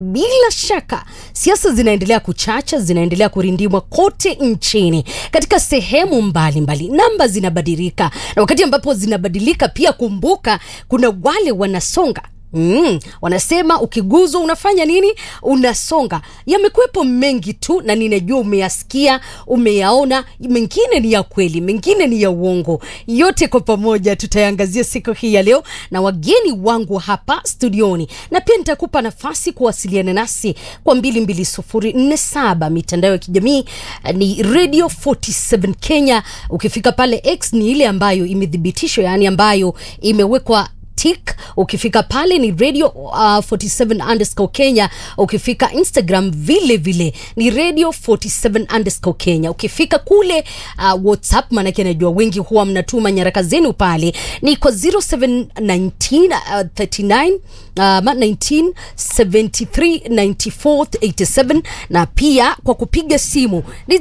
Bila shaka siasa zinaendelea kuchacha, zinaendelea kurindimwa kote nchini katika sehemu mbalimbali. Namba zinabadilika, na wakati ambapo zinabadilika pia, kumbuka kuna wale wanasonga Mm, wanasema ukiguzwa unafanya nini? Unasonga. Yamekuwepo mengi tu, na ninajua umeyasikia, umeyaona. Mengine ni ya kweli, mengine ni ya uongo. Yote kwa pamoja tutayangazia siku hii ya leo na wageni wangu hapa studioni, na pia nitakupa nafasi kuwasiliana nasi kwa 22047 mitandao ya kijamii ni Radio 47 Kenya. Ukifika pale X ni ile ambayo imethibitishwa, yani ambayo imewekwa tik ukifika pale ni radio uh, 47 underscore Kenya. Ukifika Instagram vile vile ni radio 47 underscore Kenya. Ukifika kule uh, WhatsApp, maanake najua wengi huwa mnatuma nyaraka zenu pale, ni kwa 0719 uh, 39 Uh, 19 73 94 87 na pia kwa kupiga simu ni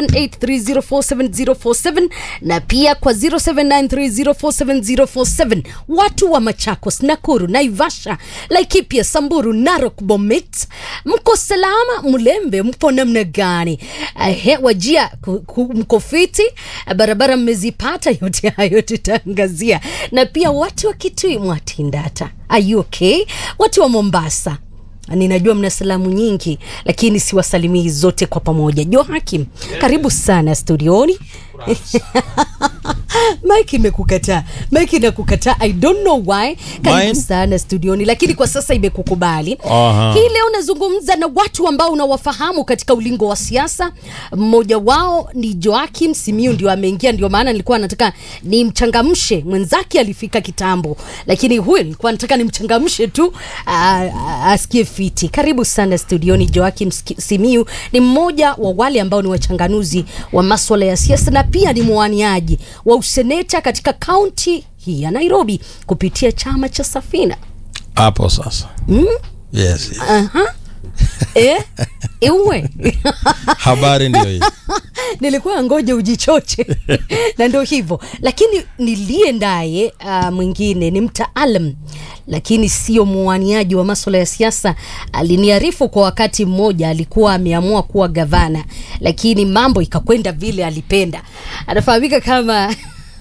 0783047047 na pia kwa 0793047047. Watu wa Machakos, Nakuru, Naivasha, Laikipia, Samburu, Narok, Bomet, mko salama? Mlembe, mpo namna gani? Ehe, Wajia ku- ku- mko fiti? Barabara mmezipata? Yote hayo tutaangazia, na pia watu wa Kitui, Mwatindata, are you okay? Watu wa Mombasa ninajua mna salamu nyingi lakini siwasalimii zote kwa pamoja. Joakim, karibu sana studioni. Mike imekukataa, Mike inakukataa, I don't know why. Karibu Mine? sana studioni, lakini kwa sasa imekukubali. Aha. Hii leo nazungumza na watu ambao unawafahamu katika ulingo wa siasa. Mmoja wao ni Joakim Simiu, ndio ameingia, ndio maana nilikuwa nataka nimchangamshe. Mwenzake alifika kitambo, lakini huyu nilikuwa nataka nimchangamshe tu a- a- asikie fiti. Karibu sana studioni. Joakim Ski- Simiu ni mmoja wa wale ambao ni wachanganuzi wa maswala ya siasa na pia ni mwaniaji wa useneta katika kaunti hii ya Nairobi kupitia chama cha Safina. hapo sasa yes, yes. Aha. eh? Ewe. habari ndio hii nilikuwa ngoja ujichoche na ndio hivyo lakini niliye ndaye uh, mwingine ni mtaalam lakini sio mwaniaji wa maswala ya siasa aliniarifu kwa wakati mmoja alikuwa ameamua kuwa gavana lakini mambo ikakwenda vile alipenda anafahamika kama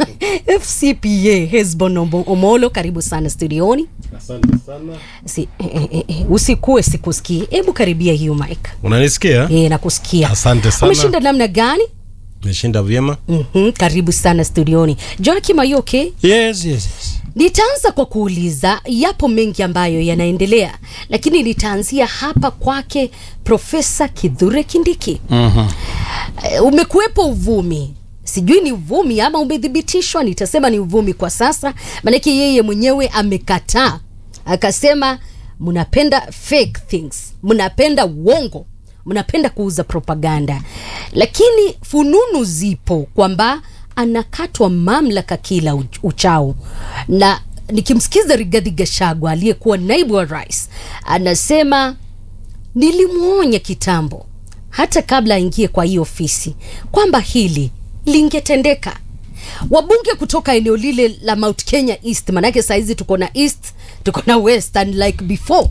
fcpa hesbon Omo- omolo karibu sana studioni Asante sana. si, eh, eh, eh, usikue sikusikii hebu karibia hiyo mike Unanisikia? e, nakusikia Asante sana. umeshinda namna gani Nimeshinda vyema. mm karibu sana studioni joakim are you okay yes, yes, yes. nitaanza kwa kuuliza yapo mengi ambayo yanaendelea lakini nitaanzia hapa kwake profesa kidhure kindiki Mhm. Eh, umekuwepo uvumi sijui ni uvumi ama umethibitishwa nitasema ni uvumi kwa sasa maanake yeye mwenyewe amekataa akasema mnapenda fake things mnapenda uongo mnapenda kuuza propaganda lakini fununu zipo kwamba anakatwa mamlaka kila uch- uchao na nikimsikiza rigadhi gashagwa aliyekuwa naibu wa rais anasema nilimwonya kitambo hata kabla aingie kwa hii ofisi kwamba hili lingetendeka wabunge kutoka eneo lile la mount kenya east manake sahizi tuko na east tuko na west and like before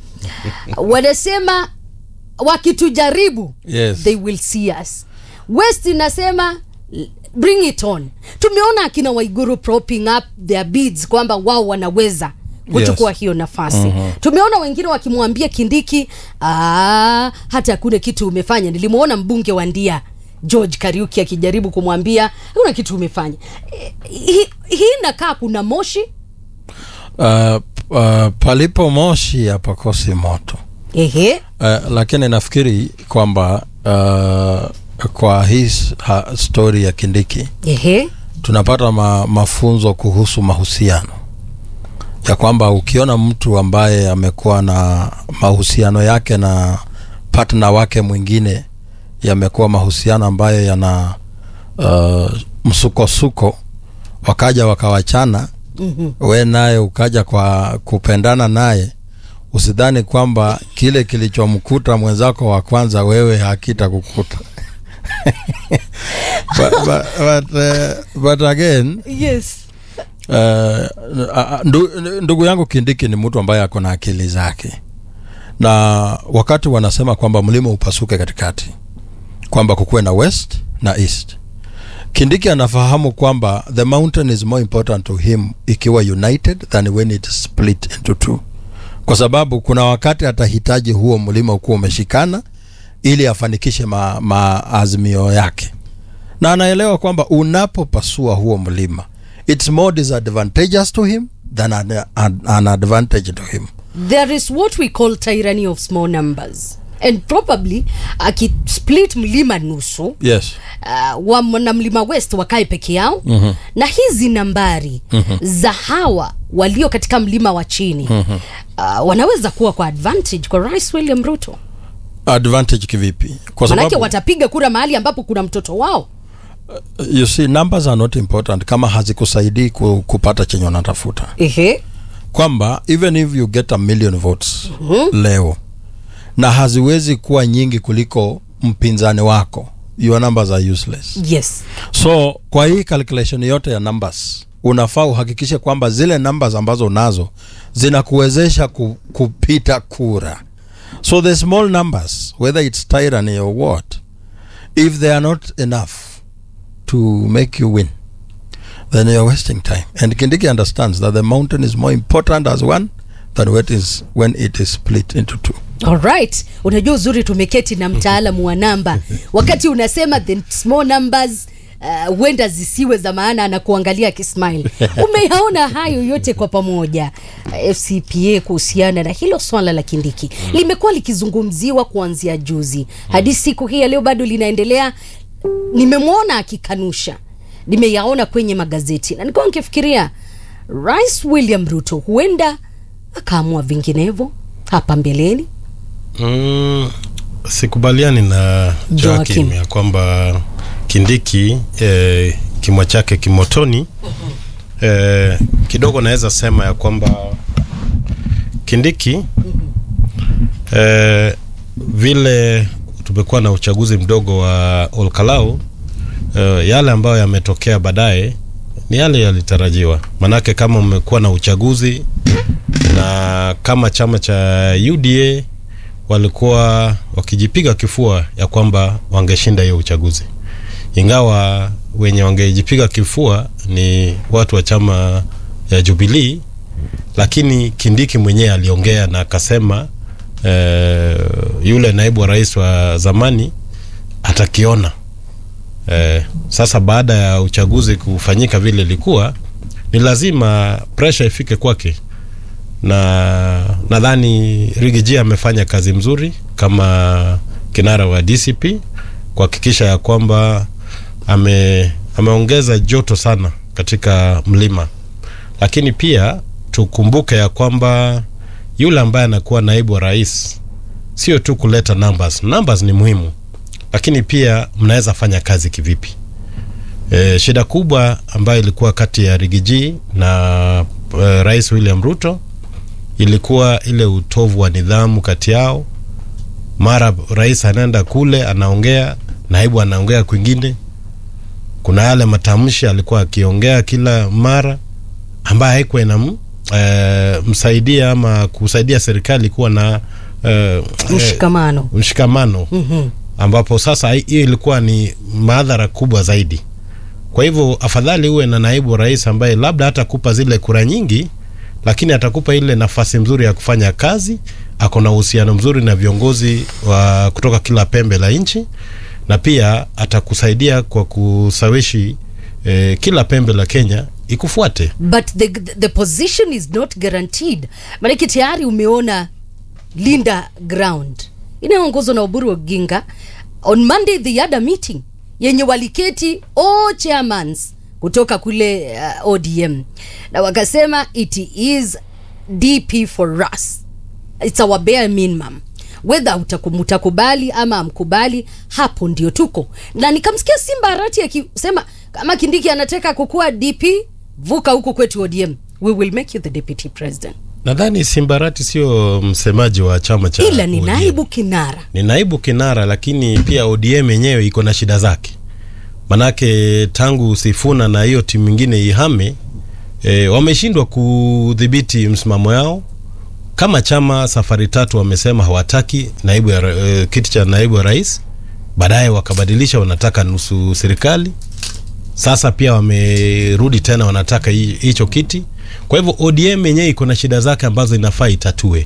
wanasema wakitujaribu Yes. they will see us west inasema bring it on tumeona akina waiguru propping up their bids kwamba wao wanaweza kuchukua Yes. hiyo nafasi mm-hmm. tumeona wengine wakimwambia kindiki "Ah, hata hakuna kitu umefanya nilimwona mbunge wa ndia george kariuki akijaribu kumwambia hakuna kitu umefanya Eh, hii hii inakaa kuna moshi Uh, uh, palipo moshi hapakosi moto ehe uh, lakini nafikiri kwamba uh, kwa hii s- ha, story ya kindiki ehe tunapata ma, mafunzo kuhusu mahusiano ya kwamba ukiona mtu ambaye amekuwa na mahusiano yake na partner wake mwingine yamekuwa mahusiano ambayo yana uh, msukosuko wakaja wakawachana Mhm. we naye ukaja kwa kupendana naye usidhani kwamba kile kilichomkuta mwenzako wa kwanza wewe hakita kukuta but, but, but, uh, but again yes uh, ndu, ndugu yangu kindiki ni mtu ambaye ako na akili zake na wakati wanasema kwamba mlima upasuke katikati kwamba kukuwe na west na east kindiki anafahamu kwamba the mountain is more important to him ikiwa united than when it is split into two kwa sababu kuna wakati atahitaji huo mlima ukuwa umeshikana ili afanikishe ma, maazimio yake na anaelewa kwamba unapopasua huo mlima it's more disadvantageous to him than an, an, an advantage to him there is what we call tyranny of small numbers and probably akisplit mlima nusu yes uh, wa na mlima west wakae peke yao mm-hmm. na hizi nambari mm-hmm. za hawa walio katika mlima wa chini mm-hmm. uh, wanaweza kuwa kwa advantage kwa rais william ruto advantage kivipi kwa manake sababu watapiga kura mahali ambapo kuna mtoto wao you see numbers are not important kama hazikusaidii ku, kupata chenye unatafuta ehe kwamba even if you get a million votes mm-hmm. leo na haziwezi kuwa nyingi kuliko mpinzani wako your numbers are useless yes so kwa hii calculation yote ya numbers unafaa uhakikishe kwamba zile numbers ambazo unazo zinakuwezesha ku, kupita kura so the small numbers whether it's tyranny or what if they are not enough to make you win then you're wasting time and kindiki understands that the mountain is more important as one than when it is, when it is split into two alright unajua uzuri tumeketi na mtaalamu wa namba wakati unasema the small numbers uh, huenda zisiwe za maana anakuangalia akismile umeyaona hayo yote kwa pamoja uh, fcpa kuhusiana na hilo swala la kindiki limekuwa likizungumziwa kuanzia juzi hadi siku hii ya leo bado linaendelea nimemwona akikanusha nimeyaona kwenye magazeti na nikuwa nikifikiria rais william ruto huenda akaamua vinginevyo hapa mbeleni Mm, sikubaliani na Joakim. Joakim ya kwamba Kindiki eh, kimwa chake kimotoni eh, kidogo naweza sema ya kwamba Kindiki eh, vile tumekuwa na uchaguzi mdogo wa Olkalau eh, yale ambayo yametokea baadaye ni yale yalitarajiwa, manake kama umekuwa na uchaguzi na kama chama cha UDA walikuwa wakijipiga kifua ya kwamba wangeshinda hiyo uchaguzi, ingawa wenye wangejipiga kifua ni watu wa chama ya Jubilee, lakini Kindiki mwenyewe aliongea na akasema eh, yule naibu wa rais wa zamani atakiona. Eh, sasa baada ya uchaguzi kufanyika vile ilikuwa, ni lazima pressure ifike kwake na nadhani Rigiji amefanya kazi mzuri kama kinara wa DCP kuhakikisha ya kwamba ame, ameongeza joto sana katika mlima, lakini pia tukumbuke ya kwamba yule ambaye anakuwa naibu wa rais sio tu kuleta numbers. Numbers ni muhimu, lakini pia mnaweza fanya kazi kivipi? E, shida kubwa ambayo ilikuwa kati ya Rigiji na e, Rais William Ruto ilikuwa ile utovu wa nidhamu kati yao. Mara rais anaenda kule anaongea, naibu anaongea kwingine. Kuna yale matamshi alikuwa akiongea kila mara ambayo haikuwa ina e, msaidia ama kusaidia serikali kuwa na e, mshikamano e, mshikamano Mhm. ambapo sasa hiyo ilikuwa ni madhara kubwa zaidi. Kwa hivyo afadhali uwe na naibu rais ambaye labda hatakupa zile kura nyingi, lakini atakupa ile nafasi mzuri ya kufanya kazi, ako na uhusiano mzuri na viongozi wa kutoka kila pembe la nchi, na pia atakusaidia kwa kusawishi eh, kila pembe la Kenya ikufuate. but the, the position is not guaranteed maanake tayari umeona linda ground inayoongozwa na uburu oginga on monday they had a meeting yenye waliketi all chairmans kutoka kule uh, odm na wakasema it is dp for us it's our bare minimum wedha mtakubali ama amkubali hapo ndio tuko na nikamsikia simba arati akisema kama kindiki anataka kukuwa dp vuka huko kwetu odm we will make you the deputy president Nadhani Simbarati sio msemaji wa chama cha ila ni ODM. naibu kinara ni naibu kinara, lakini pia ODM yenyewe iko na shida zake, manake tangu Sifuna na hiyo timu ingine ihame e, wameshindwa kudhibiti msimamo yao kama chama safari tatu wamesema hawataki naibu ya, ra- eh, kiti cha naibu wa rais, baadaye wakabadilisha, wanataka nusu serikali. Sasa pia wamerudi tena wanataka hi- hicho kiti. Kwa hivyo ODM yenyewe iko na shida zake ambazo inafaa itatue.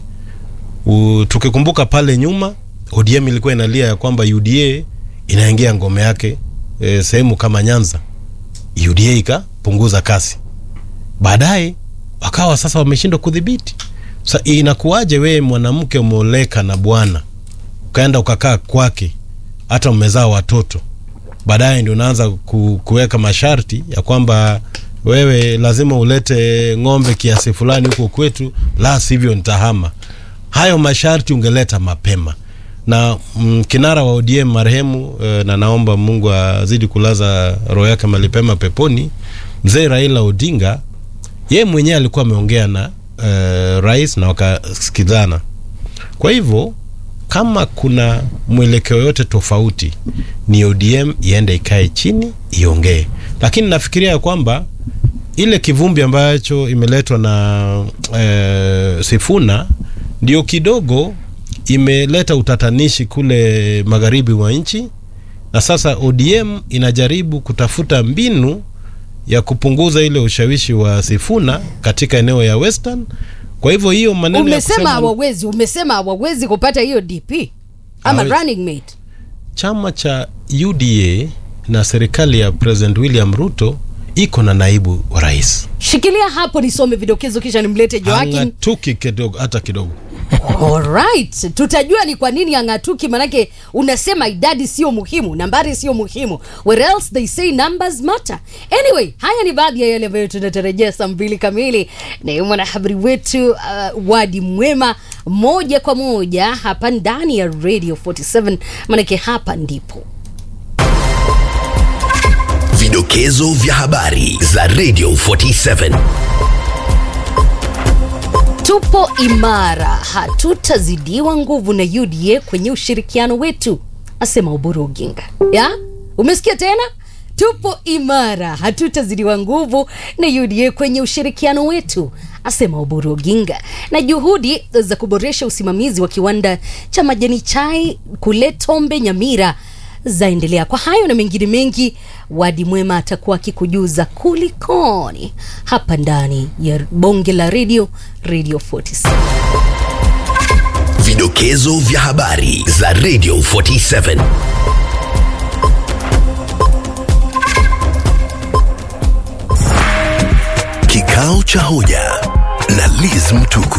U, tukikumbuka pale nyuma ODM ilikuwa inalia ya kwamba UDA inaingia ngome yake e, sehemu kama Nyanza, UDA ikapunguza kasi, baadaye wakawa sasa wameshindwa kudhibiti. Sa inakuwaje wewe mwanamke umeoleka na bwana ukaenda ukakaa kwake, hata umezaa watoto, baadaye ndio unaanza ku, kuweka masharti ya kwamba wewe lazima ulete ng'ombe kiasi fulani huko kwetu, la sivyo nitahama. Hayo masharti ungeleta mapema na mm, kinara wa ODM marehemu eh, na naomba Mungu azidi kulaza roho yake malipema peponi, mzee Raila Odinga, yeye mwenyewe alikuwa ameongea na eh, rais na wakasikizana. Kwa hivyo kama kuna mwelekeo yote tofauti, ni ODM iende ikae chini iongee, lakini nafikiria ya kwamba ile kivumbi ambacho imeletwa na eh, Sifuna ndio kidogo imeleta utatanishi kule magharibi mwa nchi, na sasa ODM inajaribu kutafuta mbinu ya kupunguza ile ushawishi wa Sifuna katika eneo ya Western. Kwa hivyo hiyo maneno ya umesema kusema hawawezi umesema hawawezi kupata hiyo dp ama Hawezi. running mate chama cha UDA na serikali ya President William Ruto iko na naibu wa rais shikilia hapo nisome vidokezo kisha nimlete joakim hang'atuki kidogo hata kidogo. Alright, tutajua ni kwa nini ang'atuki, manake unasema idadi sio muhimu, nambari sio muhimu, where else they say numbers matter. Anyway, haya ni baadhi ya yale ambayo tunatarajia saa mbili kamili na mwanahabari wetu uh, Wadi Mwema moja kwa moja hapa ndani ya Radio 47, manake hapa ndipo Vidokezo vya habari za Radio 47. tupo imara, hatutazidiwa nguvu na UDA kwenye ushirikiano wetu, asema Oburu Oginga. Ya, umesikia tena? Tupo imara, hatutazidiwa nguvu na UDA kwenye ushirikiano wetu, asema Oburu Oginga. Na juhudi za kuboresha usimamizi wa kiwanda cha majani chai kule Tombe Nyamira zaendelea. Kwa hayo na mengine mengi, Wadi Mwema atakuwa akikujuza kulikoni hapa ndani ya bonge la radio Radio 47. Vidokezo vya habari za Radio 47. Kikao cha hoja na Liz Mtuku.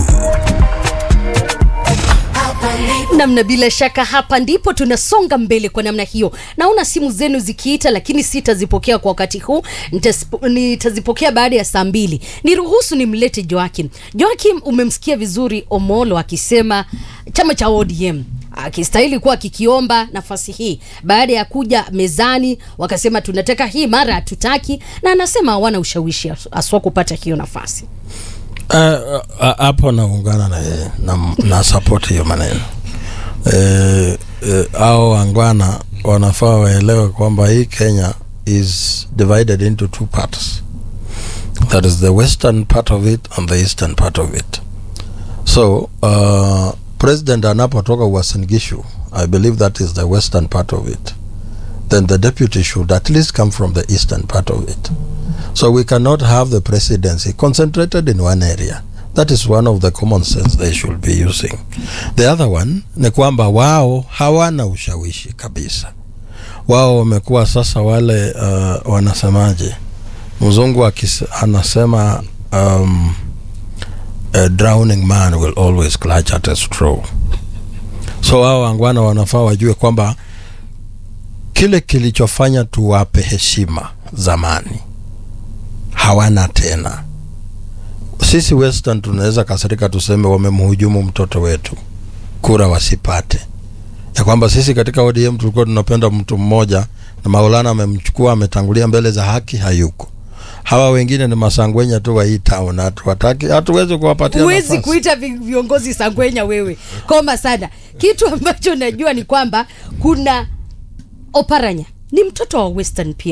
namna bila shaka hapa ndipo tunasonga mbele kwa namna hiyo naona simu zenu zikiita lakini sitazipokea kwa wakati huu Nitasip- nitazipokea baada ya saa mbili niruhusu nimlete joakim joakim umemsikia vizuri omolo akisema chama cha odm akistahili kuwa kikiomba nafasi hii baada ya kuja mezani wakasema tunataka hii mara hatutaki na anasema hawana ushawishi aswa kupata hiyo nafasi Eh, eh, hapo naungana na yeye na, na support hiyo maneno eh, eh, au wangwana wanafaa waelewe kwamba hii Kenya is divided into two parts that is the western part of it and the eastern part of it so uh, president anapotoka Uasin Gishu I believe that is the western part of it then the deputy should at least come from the eastern part of it So we cannot have the presidency concentrated in one area. That is one of the common sense they should be using. The other one ni kwamba wao hawana ushawishi kabisa. Wao wamekuwa sasa wale uh, wanasemaje, mzungu akis, anasema um, a drowning man will always clutch at a straw. So wao wangwana wanafaa wajue kwamba kile kilichofanya tuwape heshima zamani hawana tena. Sisi Western tunaweza kasirika tuseme wamemhujumu mtoto wetu, kura wasipate, ya kwamba sisi katika ODM tulikuwa tunapenda mtu mmoja na Maulana amemchukua ametangulia mbele za haki, hayuko. Hawa wengine ni masangwenya tu wa hii town, hatuwataki, hatuwezi kuwapatia huwezi nafasi. kuita vi- viongozi sangwenya wewe koma sana kitu ambacho najua ni kwamba kuna oparanya ni mtoto wa western pia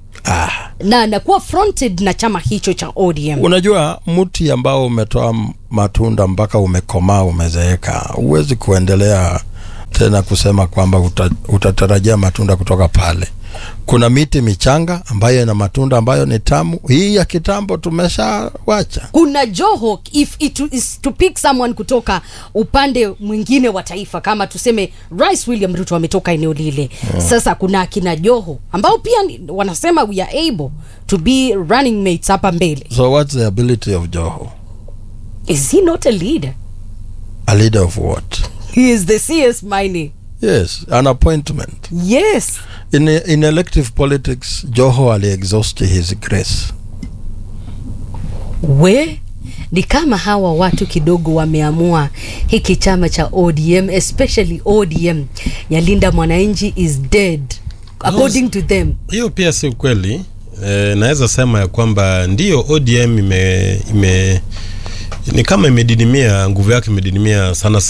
ah. na anakuwa fronted na chama hicho cha ODM. unajua mti ambao umetoa m- matunda mpaka umekomaa umezeeka huwezi kuendelea tena kusema kwamba uta, utatarajia matunda kutoka pale kuna miti michanga ambayo ina matunda ambayo ni tamu hii ya kitambo tumeshawacha kuna Joho if it is to pick someone kutoka upande mwingine wa taifa, kama tuseme Rais William Ruto ametoka eneo lile sasa, kuna akina Joho ambao pia ni- wanasema we are able to be running mates hapa mbele. so what's the ability of joho Is he not a leader? a leader of what He is the CS mining. yes an appointment Yes. in, in elective politics joho aliexhaust his grace we ni kama hawa watu kidogo wameamua hiki chama cha ODM especially ODM Yalinda Mwananchi is dead according to them. hiyo pia si ukweli e, naweza sema ya kwamba ndio ODM ime, ime ni kama imedidimia nguvu yake imedidimia sana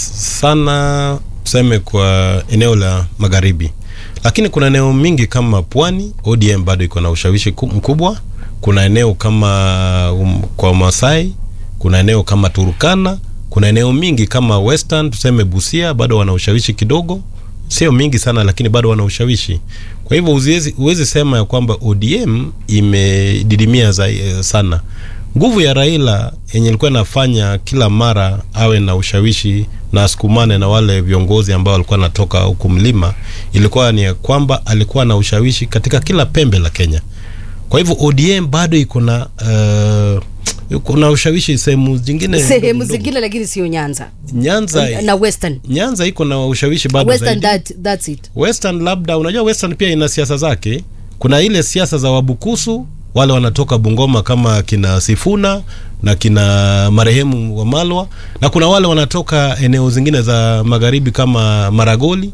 sana tuseme kwa eneo la magharibi lakini kuna eneo mingi kama pwani ODM bado iko na ushawishi ku- mkubwa kuna eneo kama um, kwa Masai kuna eneo kama Turkana kuna eneo mingi kama Western tuseme Busia bado wana ushawishi kidogo sio mingi sana lakini bado wana ushawishi kwa hivyo uziwezi- huwezi sema ya kwamba ODM imedidimia za, eh, sana nguvu ya Raila yenye ilikuwa inafanya kila mara awe na ushawishi na asukumane na wale viongozi ambao walikuwa natoka huku mlima ilikuwa ni ya kwamba alikuwa na ushawishi katika kila pembe la Kenya kwa hivyo ODM bado iko na uh, iko na ushawishi sehemu zingine Sehemu ndogo ndogo. zingine lakini sio Nyanza Nyanza na Western. Nyanza iko na ushawishi bado Western zaidi. that, that's it. Western labda unajua Western pia ina siasa zake. Kuna ile siasa za Wabukusu wale wanatoka Bungoma kama kina Sifuna na kina marehemu wa Malwa, na kuna wale wanatoka eneo zingine za magharibi kama Maragoli.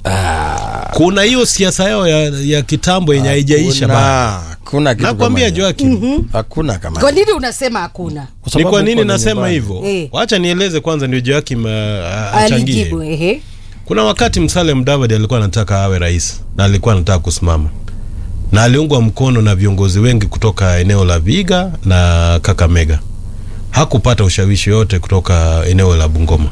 Kuna hiyo siasa yao ya, ya kitambo yenye haijaisha bado. Hakuna- hakuna kitu Nakwambia kama hiyo. Joakim, hakuna kama Kwa nini unasema hakuna? Kwa ni sababu kwa nini uko ni nasema nyumbani. hivyo? Eh. Wacha nieleze kwanza, ndio Joakim uh, achangie. Alijibu ehe. Kuna wakati Musalia Mudavadi alikuwa anataka awe rais na alikuwa anataka kusimama na aliungwa mkono na viongozi wengi kutoka eneo la Viga na Kakamega. Hakupata ushawishi yote kutoka eneo la Bungoma.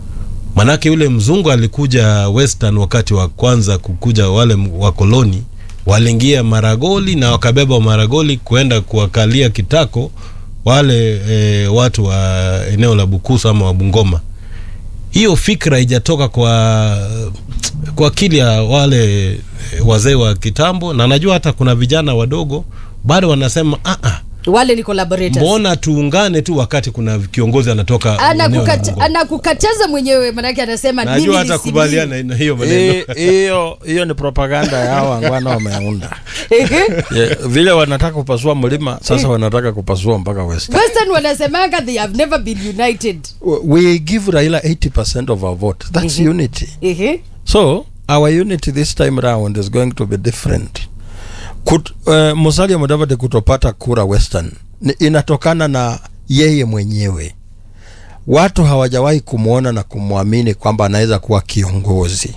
Manake yule mzungu alikuja Western wakati wa kwanza kukuja, wale wakoloni waliingia Maragoli na wakabeba Maragoli kuenda kuwakalia kitako wale e, watu wa eneo la Bukusu ama wa Bungoma hiyo fikra haijatoka kwa kwa akili ya wale eh, wazee wa kitambo, na najua hata kuna vijana wadogo bado wanasema ah, ah, Wale ni collaborators. mbona tuungane tu wakati kuna kiongozi anatoka eneo la Anakukata- Bungoma. anakukataza mwenyewe manake anasema mimi Najua ni hata Simiyu. kubaliana na hiyo maneno Hi- hiyo hiyo ni propaganda ya hawa wangwana wameunda Ehe. yeah, vile wanataka kupasua mlima sasa wanataka kupasua mpaka west Western wanasemanga they have never been united. we give raila 80% of our vote that's Mhm. unity Ehe. so our unity this time round is going to be different Kut, uh, musalia mudavadi kutopata kura western ni, inatokana na yeye mwenyewe watu hawajawahi kumwona na kumwamini kwamba anaweza kuwa kiongozi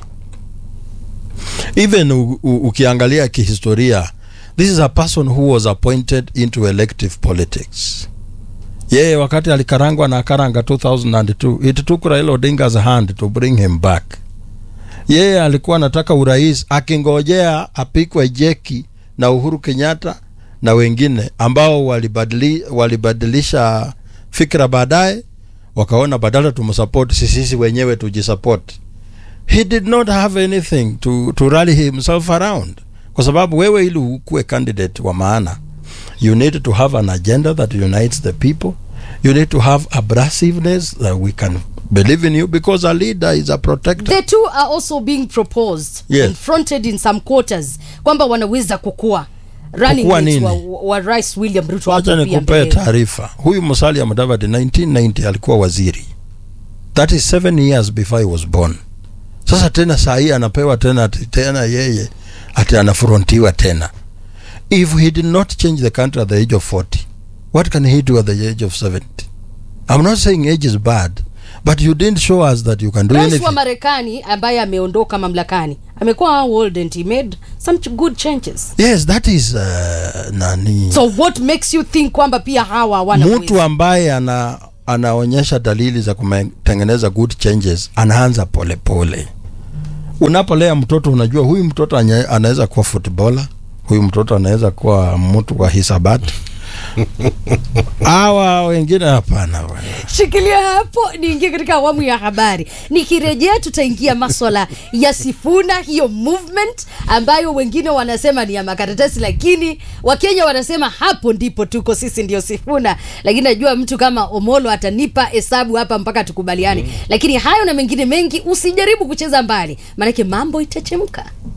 even u, u, ukiangalia kihistoria this is a person who was appointed into elective politics yeye wakati alikarangwa na karanga 2002 it took Raila Odinga's hand to bring him back yeye alikuwa anataka urais akingojea apikwe jeki na Uhuru Kenyatta na wengine ambao walibadili, walibadilisha fikra baadaye wakaona badala tumsupport sisi sisi wenyewe tujisupport he did not have anything to, to rally himself around kwa sababu wewe ili ukuwe candidate wa maana you need to have an agenda that unites the people you need to have abrasiveness that we can believe in you because a leader is a protector The two are also being proposed Yes. and fronted in some quarters kwamba wanaweza kukua running Kukua mates nini? wa, wa Rais William Ruto wacha hapo pia nikupee mbele. taarifa huyu musalia mudavadi 1990 alikuwa waziri that is seven years before he was born sasa tena saa hii anapewa tena ati tena yeye ati anafrontiwa tena if he did not change the country at the age of 40 what can he do at the age of 70 i'm not saying age is bad but you didn't show us that you can do Rais wa anything Marekani ambaye ameondoka mamlakani amekuwa how old and he made some ch- good changes yes that is uh, nani so what makes you think kwamba pia hawa hawana mtu uwezo? ambaye ana anaonyesha dalili za kutengeneza good changes anaanza polepole unapolea mtoto unajua huyu mtoto anye- anaweza kuwa footballer huyu mtoto anaweza kuwa mtu wa hisabati hawa wengine hapana bwana. shikilia hapo niingie katika awamu ya habari nikirejea tutaingia maswala ya sifuna hiyo movement ambayo wengine wanasema ni ya makaratasi lakini wakenya wanasema hapo ndipo tuko sisi ndio sifuna lakini najua mtu kama omolo atanipa hesabu hapa mpaka tukubaliane lakini hayo na mengine mengi usijaribu kucheza mbali maanake mambo itachemka